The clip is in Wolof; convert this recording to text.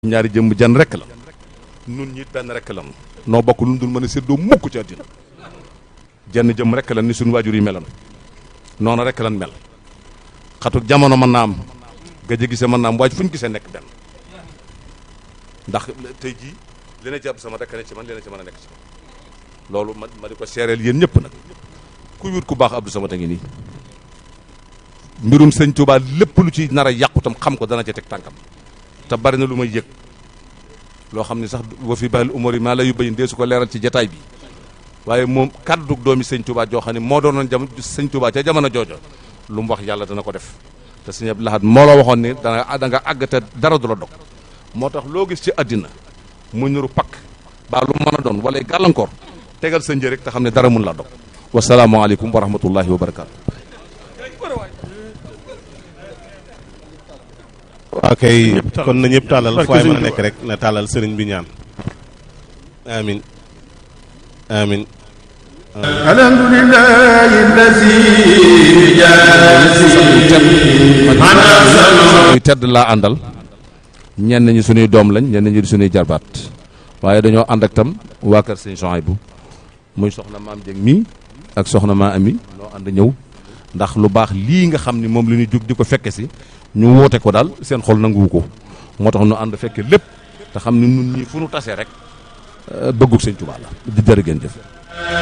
ñaari jëmm jan rek la nun ñi benn rek la noo bokk lu dul mën a séddoo mukk ci àddina jenn jëmm rek la ni suñu waajur yi meloon noonu rek lan mel xatu jamono mën naa am gëj a gisee mën naa am waaye fu ñu gisee nekk benn ndax tey jii li na jàpp sama rek ne ci man li na ci mën a nekk ci man loolu ma ma di ko seereel yéen ñëpp nag ku wut ku baax Abdou Samad a ngi nii mbirum sëñ Touba lépp lu ci nar a yàqutam xam ko dana ci teg tànkam te bari na lu may yëg loo xam ne sax wa fi bahil umar yi maa la yu bayin dee su ko leeral ci jataay bi waaye moom kaddu doomi sëñ Touba joo xam ne moo doonoon jam sëñ Touba ca jamono joojo lu mu wax yàlla dana ko def te sëñ Abdou Lahad moo la waxoon ni danga da nga àgg te dara du la dog moo tax loo gis ci àddina mu nuru pakk baa lu mën a doon wala gàllankoor tegal sa njëriñ te xam ne dara mun la dog wasalaamaaleykum wa rahmatullahi wa barakaatu. waa kay kon na ñëpp tàllal fu waay mën a nekk rek na tàllal sëriñ bi ñaan amin amin alhamdulillahi allazi muy tedd laa àndal ñenn ñi suñuy doom lañ ñenn ñi di suñuy jarbaat waaye dañoo ànd ak tam waa kër sëñ Souhaïbou muy soxna maam Dieng mii ak soxna maa ami noo ànd ñëw ndax lu baax lii nga xam ni moom la ñuy jóg di ko fekke si ñu woote ko daal seen xol nanguwu ko moo tax ñu ànd fekke lépp te xam ni nun ñii fu nu tasee rek bëggug sëñ Tuubaa la di jërë ngeen jëf